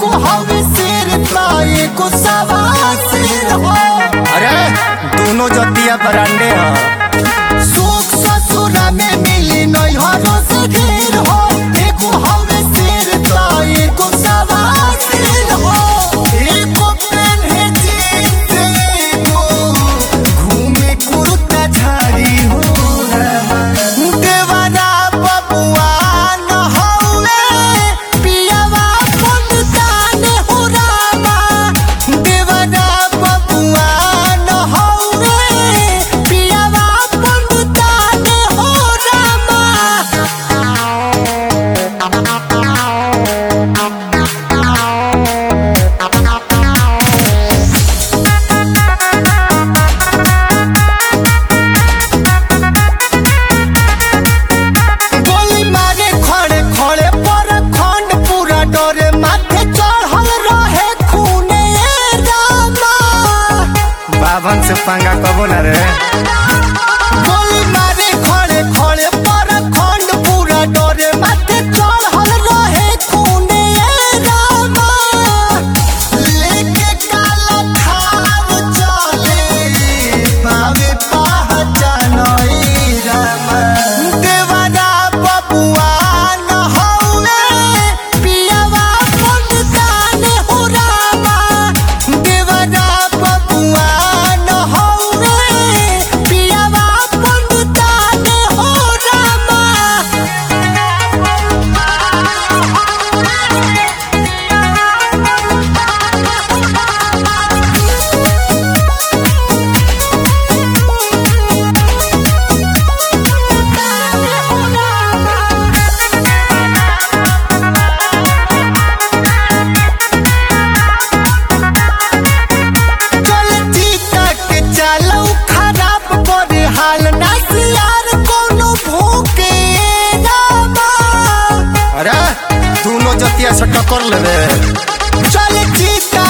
एगो हवे शेर त एगो सवा शेर हो अरे दोनों जतिया बरांडे ह सुख ससुरा में मिली नैहरो से ढेर हो एगो हवे शेर त एगो सवा शेर हो एगो पेन्हे जीन्स एगो घूमे कुर्ता झाड़ी हो देवरा बबुआ न हौवे पियावा पंतान हो रामा देवरा बबुआ न हौवे पियावा पंतान हो रामा गोली मारे खड़े खड़े पर खंड पूरा डरे माथे चढ़ल रहे खूने रामा बावन से पंगा कबो ना रे गोली मारे खड़े खड़े पर खंड पूरा डरे माथे चढ़ल रहे खूने रामा लेके काला थार चले पावे पहचान रामा देवरा बबुआ न हौवे पियावा पंतान हो रामा देवरा बबुआ न हौवे पियावा पंतान हो रामा चलती तक चलो खराब करे हाल नसियार कोनो भूखे रामा अरे दोनों जतिया से टक्कर लेबे चलती